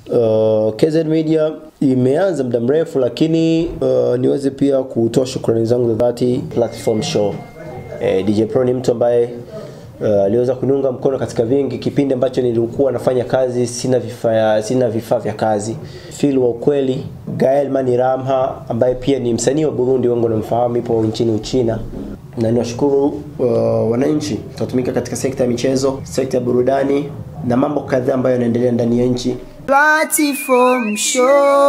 Uh, KZ Media imeanza muda mrefu, lakini uh, niweze pia kutoa shukrani zangu za dhati Platform Show. Eh, DJ Pro ni mtu ambaye uh, aliweza kuniunga mkono katika vingi kipindi ambacho nilikuwa nafanya kazi, sina vifaa sina vifaa vya kazi. Phil wa ukweli, Gael Mani Ramha ambaye pia ni msanii wa Burundi, wengi wanamfahamu, ipo nchini Uchina na niwashukuru uh, wananchi tunatumika katika sekta ya michezo, sekta ya burudani na mambo kadhaa ambayo yanaendelea ndani ya nchi. Platform Show.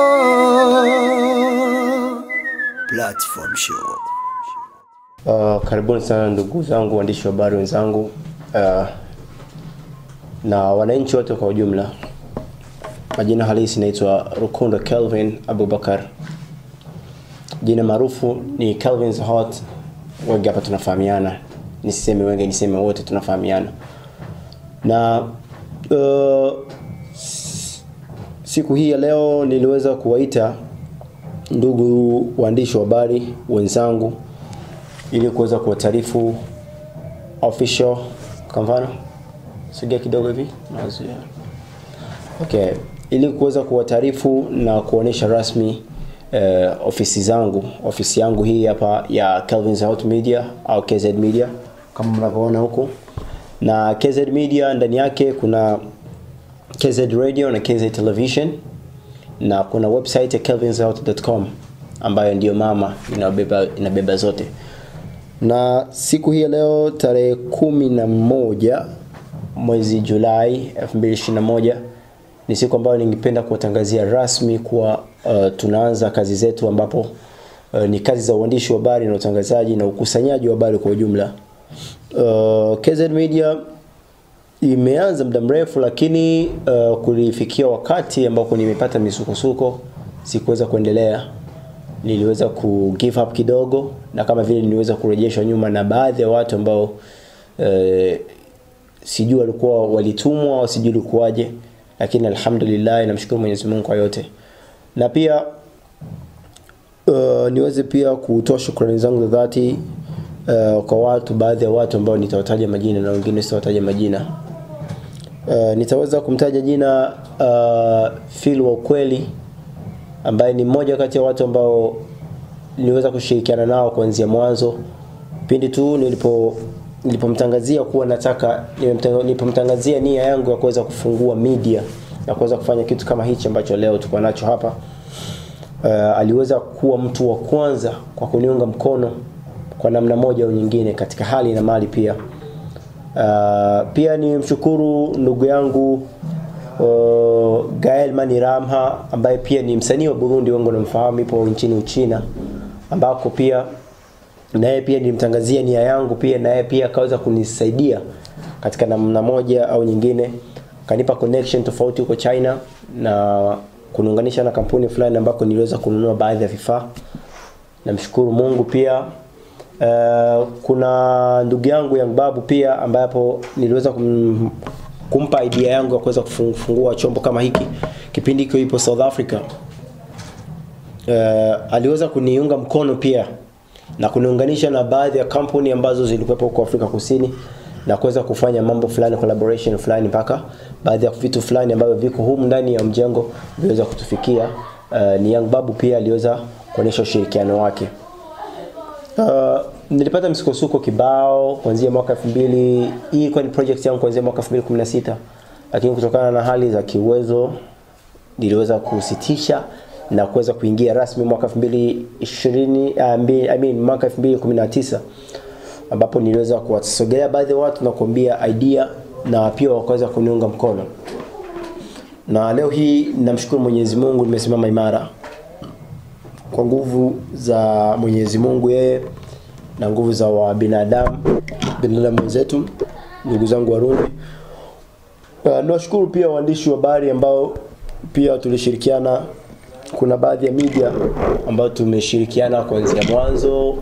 Platform Show. Uh, karibuni sana ndugu zangu waandishi wa habari wenzangu uh, na wananchi wote kwa ujumla. Majina halisi naitwa Rukundo Kelvin Abubakar, jina maarufu ni Kelvin's Hot. Wengi hapa tunafahamiana, nisiseme wengi, niseme wote tunafahamiana na uh, siku hii ya leo niliweza kuwaita ndugu waandishi wa habari wenzangu ili kuweza kuwataarifu official kwa mfano sogea kidogo hivi nazuia okay ili kuweza kuwataarifu na kuonesha rasmi eh, ofisi zangu ofisi yangu hii hapa ya Kelvin's Hot Media au KZ Media kama mnavyoona huku na KZ Media ndani yake kuna KZ Radio na KZ Television na kuna website ya kelvinsout.com ambayo ndiyo mama inabeba, inabeba zote na siku hii ya leo tarehe kumi na moja mwezi Julai 2021 ni siku ambayo ningependa kuwatangazia rasmi kuwa uh, tunaanza kazi zetu ambapo uh, ni kazi za uandishi wa habari na utangazaji na ukusanyaji wa habari kwa ujumla. Uh, KZ Media imeanza muda mrefu, lakini uh, kulifikia wakati ambapo nimepata misukosuko, sikuweza kuendelea niliweza ku give up kidogo, na kama vile niliweza kurejeshwa nyuma na baadhi ya watu ambao uh, sijui walikuwa walitumwa au sijui ilikuwaje, lakini alhamdulillah, namshukuru Mwenyezi Mungu kwa yote, na pia uh, niweze pia kutoa shukrani zangu za dhati uh, kwa watu, baadhi ya watu ambao nitawataja majina na wengine sitawataja majina. Uh, nitaweza kumtaja jina uh, Phil wa ukweli ambaye ni mmoja kati ya watu ambao niliweza kushirikiana nao kuanzia mwanzo pindi tu nilipo nilipomtangazia kuwa nataka nilipomtangazia nia yangu ya kuweza kufungua media na kuweza kufanya kitu kama hichi ambacho leo tuko nacho hapa uh, aliweza kuwa mtu wa kwanza kwa kuniunga mkono kwa namna moja au nyingine katika hali na mali pia uh, pia ni mshukuru ndugu yangu uh, Gael Mani Ramha ambaye pia ni msanii wa Burundi, wengi wanamfahamu, ipo nchini Uchina ambako pia naye pia nilimtangazia nia yangu pia naye pia akaweza kunisaidia katika namna moja au nyingine, kanipa connection tofauti huko China na kuniunganisha na kampuni fulani ambako niliweza kununua baadhi ya vifaa. Namshukuru Mungu pia. Uh, kuna ndugu yangu Young Babu pia ambapo niliweza kum, kumpa idea yangu ya kuweza kufungua chombo kama hiki kipindi hicho ipo South Africa. Uh, aliweza kuniunga mkono pia na kuniunganisha na baadhi ya kampuni ambazo zilikuwepo huko Afrika Kusini na kuweza kufanya mambo fulani collaboration fulani mpaka baadhi ya vitu fulani ambavyo viko humu ndani ya mjengo viweza kutufikia. Uh, ni Young Babu pia aliweza kuonyesha ushirikiano wake. Uh, nilipata msukosuko kibao kuanzia mwaka 2000 hii ilikuwa ni project yangu kuanzia mwaka 2016 lakini kutokana na hali za kiuwezo niliweza kusitisha na kuweza kuingia rasmi mwaka 2020 uh, I mean mwaka 2019 ambapo niliweza kuwasogelea baadhi ya watu na kuambia idea na pia wakaweza kuniunga mkono na leo hii namshukuru Mwenyezi Mungu nimesimama imara kwa nguvu za Mwenyezi Mungu yeye na nguvu za wa binadamu binadamu wenzetu ndugu zangu Warundi. Uh, nawashukuru pia waandishi wa habari ambao pia tulishirikiana. Kuna baadhi ya media ambao tumeshirikiana kuanzia mwanzo.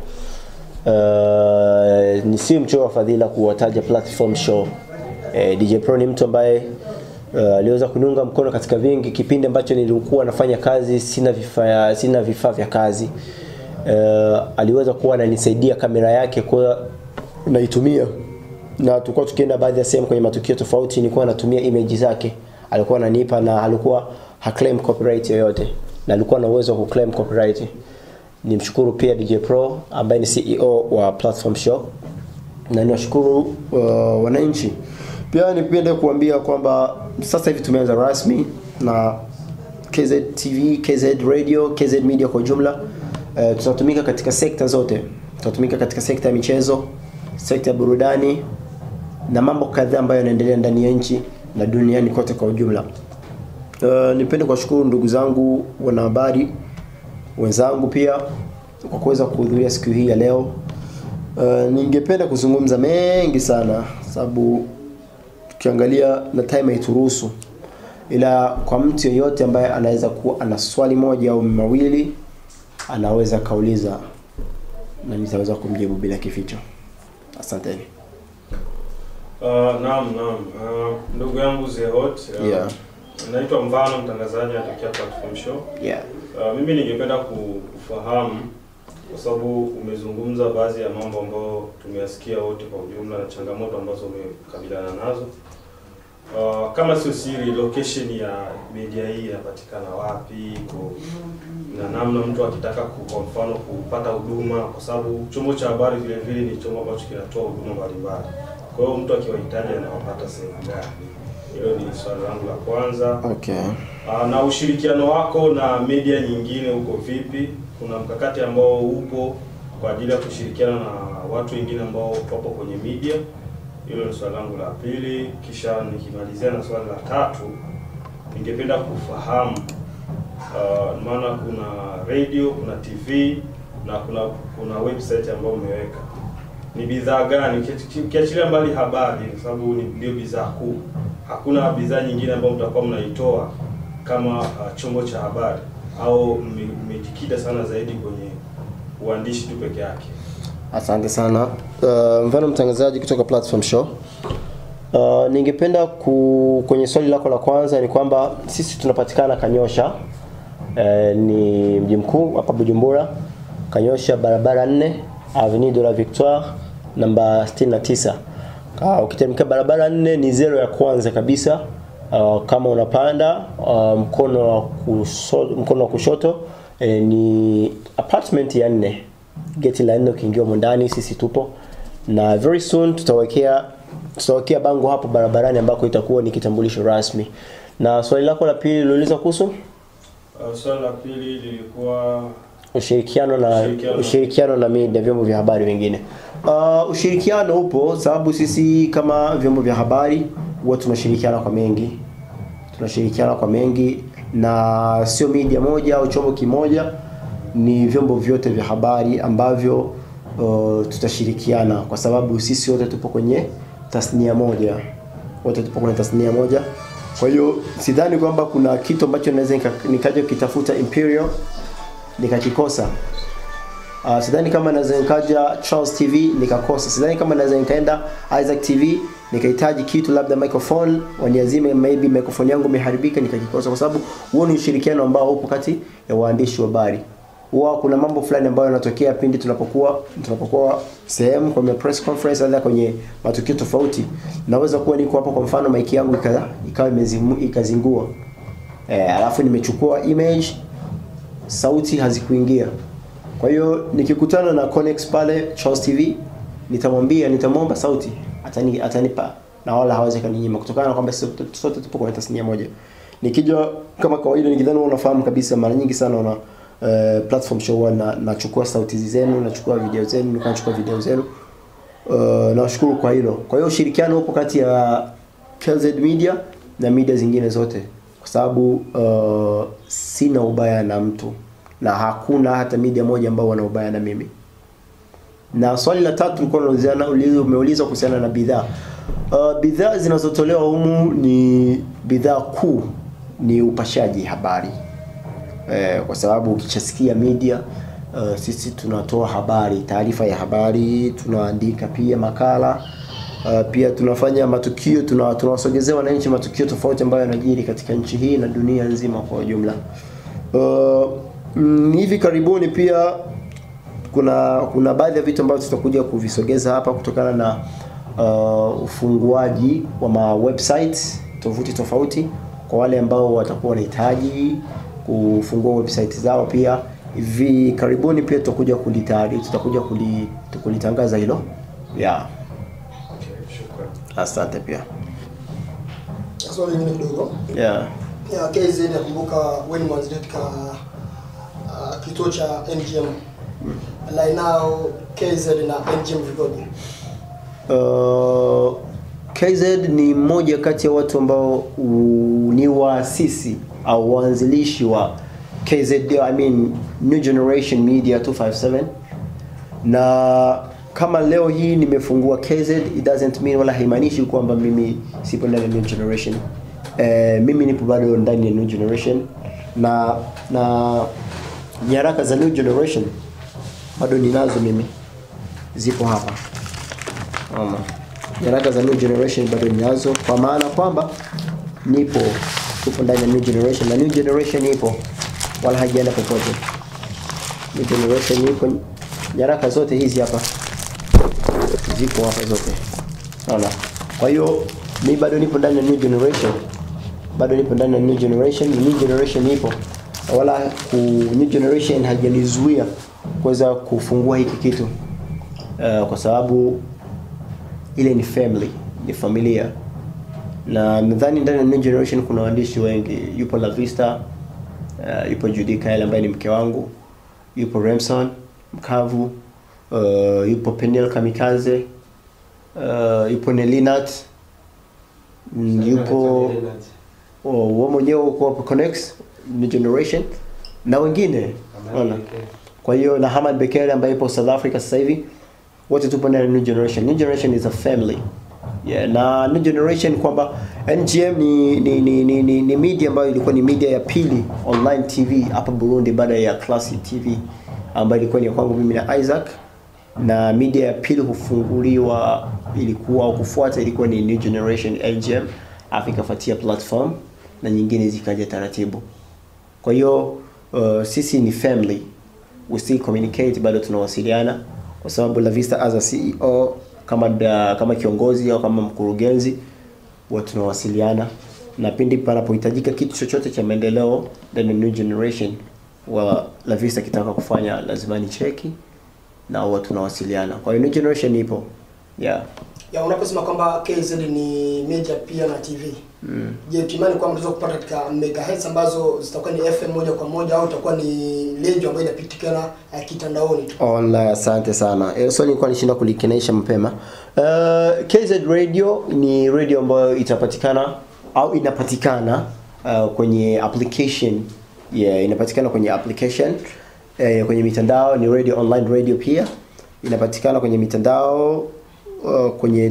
Uh, ni si mchoyo wa fadhila kuwataja Platform Show. Eh, DJ Pro ni mtu ambaye uh, aliweza kuniunga mkono katika vingi kipindi ambacho nilikuwa nafanya kazi sina vifaa sina vifaa vya kazi uh, aliweza kuwa ananisaidia kamera yake kwa naitumia na tulikuwa tukienda baadhi ya sehemu kwenye matukio tofauti nilikuwa natumia image zake alikuwa ananipa na alikuwa haclaim copyright yoyote na alikuwa na uwezo wa kuclaim copyright nimshukuru pia DJ Pro ambaye ni CEO wa Platform Show na niwashukuru uh, wananchi pia nipende kuambia kwamba sasa hivi tumeanza rasmi na KZ TV, KZ Radio, KZ Media kwa ujumla. Uh, tutatumika katika sekta zote. Tutatumika katika sekta ya michezo, sekta ya burudani na mambo kadhaa ambayo yanaendelea ndani ya nchi na duniani kote kwa ujumla. Uh, nipende kuwashukuru ndugu zangu wanahabari wenzangu pia kwa kuweza kuhudhuria siku hii ya leo. Uh, ningependa kuzungumza mengi sana sababu tukiangalia na time haituruhusu, ila kwa mtu yeyote ambaye anaweza kuwa ana swali moja au mawili anaweza kauliza na nitaweza kumjibu bila kificho. Asanteni. Uh, naam naam. Uh, ndugu yangu Zehot. Uh, Yeah. Naitwa Mvano mtangazaji anatokea Platform Show. Yeah. Uh, mimi ningependa ku- kufahamu kwa sababu umezungumza baadhi ya mambo ambayo tumeyasikia wote kwa ujumla na changamoto ambazo umekabiliana nazo. Uh, kama sio siri, location ya media hii inapatikana wapi, iko na namna mtu akitaka ku- kwa mfano kupata huduma, kwa sababu chombo cha habari vile vile ni chombo ambacho kinatoa huduma mbalimbali. Kwa hiyo mtu akiwahitaji anawapata sehemu gani? Hilo ni swali langu la kwanza. Okay. Ah, na ushirikiano wako na media nyingine uko vipi? Kuna mkakati ambao upo kwa ajili ya kushirikiana na watu wengine ambao wapo kwenye media? Hilo ni swali langu la pili. Kisha nikimalizia na swali la tatu, ningependa kufahamu uh, maana kuna radio, kuna TV na kuna kuna website ambayo umeweka ni bidhaa gani Uki- ukiachilia mbali habari kwa sababu ni ndio bidhaa kuu hakuna bidhaa nyingine ambayo mtakuwa mnaitoa kama uh, chombo cha habari au mme- mmejikita sana zaidi kwenye uandishi tu peke yake Asante sana. Uh, mfano mtangazaji kutoka Platform Show. Uh, ningependa ku, kwenye swali lako la kwanza ni kwamba sisi tunapatikana Kanyosha. Uh, ni mji mkuu hapa Bujumbura. Kanyosha barabara 4 Avenue de la Victoire namba 69. Uh, ukiteremka barabara 4 ni zero ya kwanza kabisa. Uh, kama unapanda uh, mkono wa kushoto, mkono wa kushoto eh, ni apartment ya nne geti la nne ukiingia humo ndani sisi tupo na very soon tutawekea tutawekea bango hapo barabarani ambako itakuwa ni kitambulisho rasmi na swali lako la pili liuliza kuhusu uh, swali la pili lilikuwa ushirikiano na Ushirikiano. ushirikiano na media vyombo vya habari vingine uh, ushirikiano upo sababu sisi kama vyombo vya habari huwa tunashirikiana kwa mengi tunashirikiana kwa mengi na sio media moja au chombo kimoja ni vyombo vyote vya habari ambavyo uh, tutashirikiana kwa sababu sisi wote tupo kwenye tasnia moja wote tupo kwenye tasnia moja kwa hiyo sidhani kwamba kuna kitu ambacho naweza nika- nikaja kitafuta imperial nikakikosa Uh, sidhani kama naweza nikaja Charles TV nikakosa. Sidhani kama naweza nikaenda Isaac TV nikahitaji kitu labda microphone waniazime, maybe microphone yangu imeharibika nikakikosa, kwa sababu huo ni ushirikiano ambao upo kati ya waandishi wa habari. Huwa kuna mambo fulani ambayo yanatokea pindi tunapokuwa tunapokuwa sehemu kwenye press conference au kwenye matukio tofauti. Naweza kuwa niko hapo, kwa mfano mic yangu ika- ikawa imezimu- ikazingua, eh, alafu nimechukua image sauti hazikuingia. Kwa hiyo nikikutana na Connex pale Charles TV nitamwambia nitamwomba sauti atani, atanipa na wala hawezi kaninyima kutokana na kwamba sote sote tupo kwenye tasnia moja. Nikija kama kawaida nikidhani wewe unafahamu kabisa mara nyingi sana una uh, platform show huwa na nachukua sauti zenu, nachukua video zenu, nilikuwa nachukua video zenu. Uh, nawashukuru kwa hilo. Kwa hiyo ushirikiano upo kati ya KZ Media na media zingine zote, kwa sababu uh, sina ubaya na mtu na hakuna hata media moja ambao wana ubaya na mimi. Na swali la tatu ulikuwa unaulizana ulizo- umeuliza kuhusiana na bidhaa. Uh, bidhaa zinazotolewa humu ni bidhaa kuu ni upashaji habari eh, kwa sababu ukishasikia media uh, sisi tunatoa habari, taarifa ya habari, tunaandika pia makala uh, pia tunafanya matukio, tuna tunawasogezea wananchi matukio tofauti ambayo yanajiri katika nchi hii na dunia nzima kwa ujumla. Uh, mm, hivi karibuni pia kuna kuna baadhi ya vitu ambavyo tutakuja kuvisogeza hapa kutokana na uh, ufunguaji wa ma websites tovuti tofauti kwa wale ambao watakuwa wanahitaji kufungua website zao pia hivi karibuni pia tutakuja kulitari tutakuja kuli- kulitangaza hilo yeah. Okay, shukrani. asante pia Swali lingine kidogo. yeah. Ya KZ nakumbuka wewe ni mwanzilishi katika uh, kituo cha NGM. Like now KZ na NGM vikoje? Uh, KZ ni mmoja kati ya watu ambao u- ni waasisi au waanzilishi wa KZ, I mean New Generation Media 257 na kama leo hii nimefungua KZ it doesn't mean wala haimaanishi kwamba mimi sipo ndani ya New Generation. Eh, mimi nipo bado ndani ya New Generation na na nyaraka za New Generation bado ninazo mimi, zipo hapa Ama. Nyaraka za New Generation bado ninazo kwa maana kwamba nipo tupo ndani ya New Generation na New Generation ipo wala haijaenda popote. New Generation ipo, nyaraka zote hizi hapa ziko hapa zote, naona. Kwa hiyo mi bado nipo ndani ya New Generation, bado nipo ndani ya New Generation, na New Generation ipo wala ku, New Generation hajanizuia kuweza kufungua hiki kitu uh, kwa sababu ile ni family, ni familia na nadhani ndani ya New Generation kuna waandishi wengi. Yupo La Vista, uh, yupo Judy Kyle ambaye ni mke wangu, yupo Remson Mkavu, uh, yupo Peniel Kamikaze, uh, yupo Nelinat, mm, yupo oh, wao mwenyewe uko hapo Connects New Generation na wengine unaona. Kwa hiyo na Hamad Bekele ambaye yupo South Africa sasa hivi, wote tupo ndani ya New Generation. New Generation is a family. Yeah, na New Generation kwamba NGM ni ni, ni, ni, ni ni media ambayo ilikuwa ni media ya pili online TV hapa Burundi baada ya Classic TV ambayo ilikuwa ni ya kwangu mimi na Isaac na media ya pili kufunguliwa ilikuwa au kufuata ilikuwa ni New Generation NGM, afu ikafuatia platform na nyingine zikaja taratibu. Kwa hiyo uh, sisi ni family, we still communicate, bado tunawasiliana kwa sababu La Vista as a CEO kama da, kama kiongozi au kama mkurugenzi huwa tunawasiliana, na pindi panapohitajika kitu chochote cha maendeleo ndani ya New Generation wa La Vista kitaka kufanya, lazima ni cheki na huwa tunawasiliana. Kwa hiyo New Generation ipo yeah. Ya unaposema kwamba KZ ni media pia na TV. Mm. Je, kimani kwamba unaweza kupata katika megahertz ambazo zitakuwa ni FM moja kwa moja au itakuwa ni radio ambayo inapitikana uh, kitandaoni tu? Online, asante sana. Eh, swali nilikuwa nishinda kulikenaisha mapema. Uh, KZ Radio ni radio ambayo itapatikana au inapatikana uh, kwenye application. Yeah, inapatikana kwenye application. Eh, kwenye mitandao ni radio online radio pia. Inapatikana kwenye mitandao uh, kwenye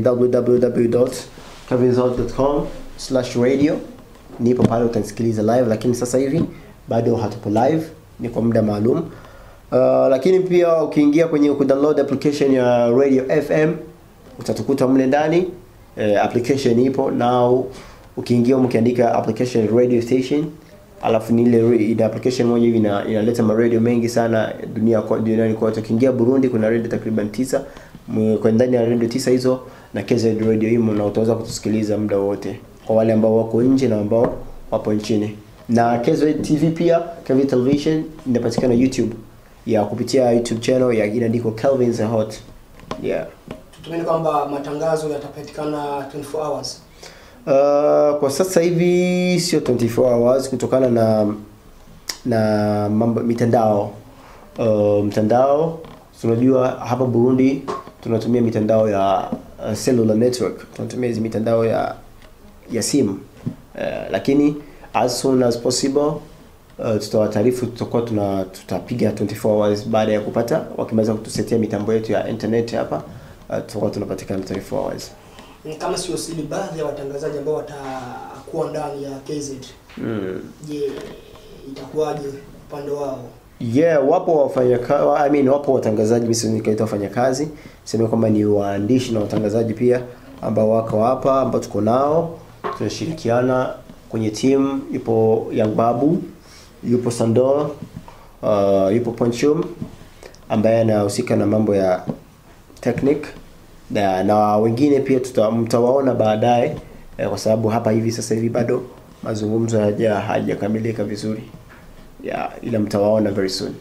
www.kevinzot.com/radio. Nipo pale utanisikiliza live, lakini sasa hivi bado hatupo live, ni kwa muda maalum. Uh, lakini pia ukiingia kwenye kudownload application ya Radio FM utatukuta mle ndani. Uh, application ipo now, ukiingia ukiandika application radio station alafu ni ile re- ina application moja hivi ina, inaleta maradio mengi sana dunia kwa duniani kote. Ukiingia Burundi kuna radio takriban tisa M- kwa ndani ya radio tisa hizo na KZ radio imo, na utaweza kutusikiliza muda wote, kwa wale ambao wako nje na ambao wapo nchini. Na KZ TV pia, KV Television inapatikana YouTube ya kupitia YouTube channel ya inaandikwa Kelvin the Hot. Yeah. Tutumeni kwamba matangazo yatapatikana 24 hours. Uh, kwa sasa hivi sio 24 hours kutokana na na mambo mitandao uh, mtandao tunajua hapa Burundi tunatumia mitandao ya uh, cellular network tunatumia hizi mitandao ya ya simu uh, lakini as soon as possible uh, tutawataarifu tutakuwa tuna tutapiga 24 hours baada ya kupata wakimaliza kutusetia mitambo yetu ya internet hapa uh, tutakuwa tunapatikana 24 hours Ni Kama sio siri, baadhi ya watangazaji ambao watakuwa ndani ya KZ, mm. je, itakuwaje upande wao? Yeah, wapo wafanya I mean, wapo watangazaji, mimi siwezi nikaita wafanyakazi, sema kwamba ni waandishi na watangazaji pia ambao wako hapa ambao tuko nao, tunashirikiana kwenye timu. Yupo Young Babu, yupo Sandor, uh, yupo Ponchum ambaye anahusika na mambo ya technique na, na wengine pia tuta, mtawaona baadaye eh, kwa sababu hapa hivi sasa hivi bado mazungumzo haja hajakamilika vizuri yeah, ila mtawaona very soon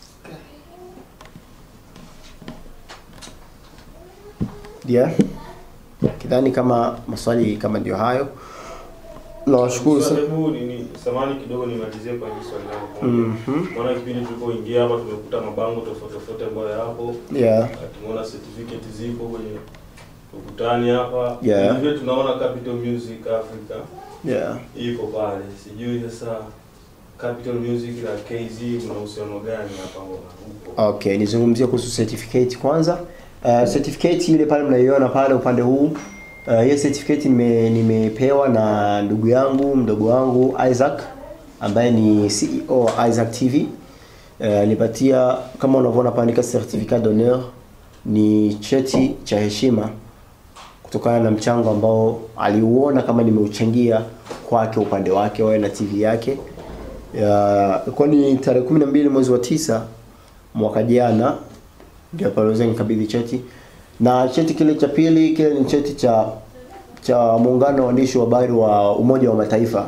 yeah. kidhani kama maswali kama ndio hayo nawashukuru Sasa sana hebu nini samani kidogo nimalizie kwa hili swali langu moja. Mhm. Maana kipindi tulipoingia hapa tumekuta mabango tofauti tofauti ambayo yapo. yeah. Tumeona certificate zipo kwenye ukutani hapa. Yeah. Vile tunaona Capital Music Africa Yeah. iko pale. Sijui sasa Capital Music na KZ kuna uhusiano gani hapa upo? Okay, nizungumzie kuhusu certificate kwanza. Uh, certificate ile pale mnaiona pale upande huu. Uh, hiyo certificate nime, nimepewa na ndugu yangu mdogo wangu Isaac ambaye ni CEO wa Isaac TV. Uh, nipatia kama unavyoona pale andika certificat d'honneur ni cheti cha heshima kutokana na mchango ambao aliuona kama nimeuchangia kwake upande wake wawe na TV yake. Ya, ilikuwa ni tarehe 12 mwezi wa tisa mwaka jana ndio pale waweza nikabidhi cheti na cheti kile cha pili kile ni cheti cha cha muungano wa waandishi wa habari wa Umoja wa Mataifa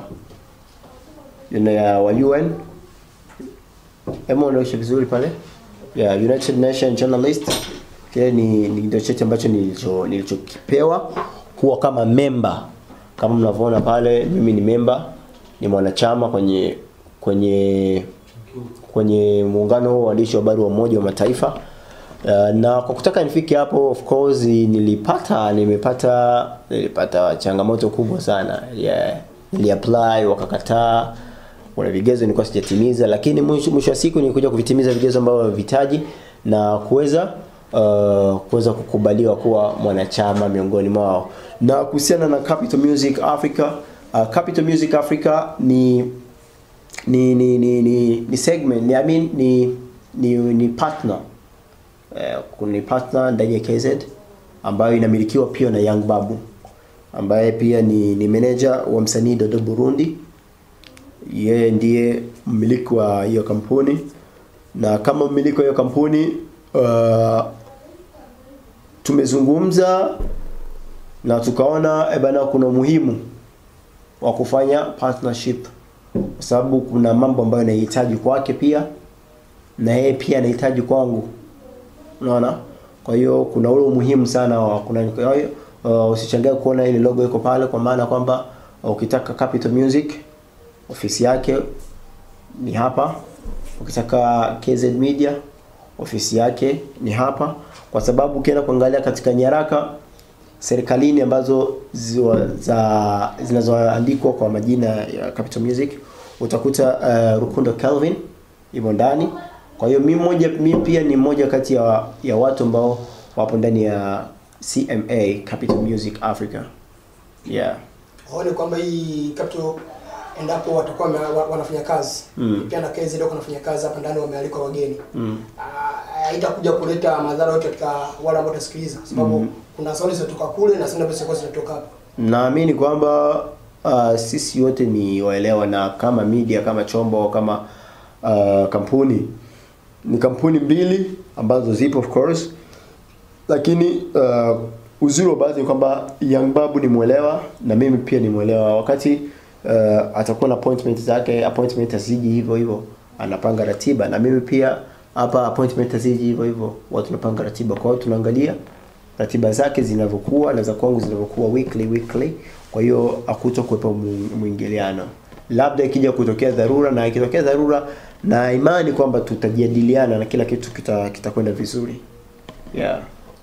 Yuna ya wa UN Hebu unaonyesha vizuri pale yeah, United Nations Journalist kile ni ni ndio cheti ambacho nilicho nilichokipewa kuwa kama member kama mnavyoona pale mimi ni member ni mwanachama kwenye kwenye kwenye muungano wa waandishi wa habari wa Umoja wa Mataifa. Uh, na kwa kutaka nifike hapo of course nilipata nimepata nilipata changamoto kubwa sana. Yeah. Niliapply wakakataa. Kuna vigezo nilikuwa sijatimiza lakini mwisho mwisho wa siku nilikuja kuvitimiza vigezo ambavyo navihitaji na kuweza uh, kuweza kukubaliwa kuwa mwanachama miongoni mwao. Na kuhusiana na Capital Music Africa, uh, Capital Music Africa ni ni ni ni ni, ni segment ni, I mean, ni ni ni partner eh, ni partner ndani ya KZ ambayo inamilikiwa pia na Young Babu ambaye pia ni ni manager wa msanii Dodo Burundi. Yeye ndiye mmiliki wa hiyo kampuni na kama mmiliki wa hiyo kampuni uh, tumezungumza na tukaona eh bana kuna umuhimu wa kufanya partnership kwa sababu kuna mambo ambayo nahitaji kwake pia na yeye pia anahitaji kwangu unaona kwa hiyo kuna ule umuhimu sana wa kuna kwa hiyo uh, usichangae kuona ile logo iko pale kwa maana kwamba uh, ukitaka Capital Music ofisi yake ni hapa ukitaka KZ Media ofisi yake ni hapa kwa sababu ukienda kuangalia katika nyaraka serikalini ambazo ziwa, za zinazoandikwa kwa majina ya Capital Music utakuta uh, Rukundo Calvin imo ndani. Kwa hiyo mimi moja mimi pia ni mmoja kati ya, ya watu ambao wapo ndani ya CMA Capital Music Africa. Yeah. waone kwamba hii capital endapo watakuwa wame- wa- wanafanya kazi Mm. pia na KZ ndio wanafanya kazi hapa ndani wamealikwa wageni Mm. Ah, haitakuja kuleta madhara yote katika wale ambao watasikiliza sababu kuna sauti zinatoka kule na sauti ambazo zinatoka hapa Naamini kwamba uh, sisi wote ni waelewa na kama media kama chombo kama uh, kampuni ni kampuni mbili ambazo zipo of course lakini uh, uzuri wa baadhi ni kwamba Young Babu ni mwelewa na mimi pia ni mwelewa wakati uh, atakuwa na appointment zake appointment aziji hivyo hivyo anapanga ratiba na mimi pia hapa appointment aziji hivyo hivyo watu tunapanga ratiba kwa hiyo tunaangalia ratiba zake zinavyokuwa na za kwangu zinavyokuwa weekly weekly kwa hiyo hakuto kuwepo mu- mwingiliano labda ikija kutokea dharura na ikitokea dharura na imani kwamba tutajadiliana na kila kitu kita- kitakwenda vizuri yeah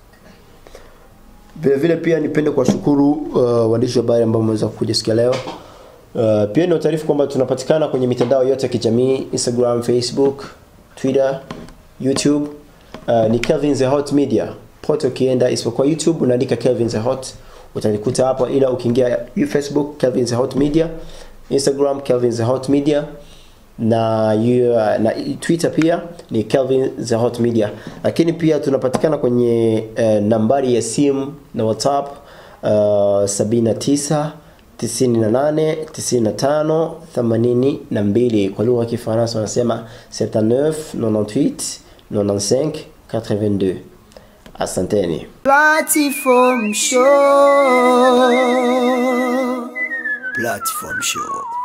vile vile pia nipende kuwashukuru uh, waandishi wa habari ambao wameweza kuja siku ya leo Uh, pia ni utaarifu kwamba tunapatikana kwenye mitandao yote ya kijamii Instagram, Facebook, Twitter, YouTube. Uh, ni Kelvin the Hot Media. Pote ukienda isipokuwa YouTube unaandika Kelvin the Hot utanikuta hapo, ila ukiingia Facebook Kelvin the Hot Media, Instagram Kelvin the Hot Media na yu, na Twitter pia ni Kelvin the Hot Media, lakini pia tunapatikana kwenye uh, nambari ya simu na WhatsApp uh, 79 98 95 82 kwa lugha ya Kifaransa wanasema 79 98 95 82. Asanteni. Platform Show. Platform Show.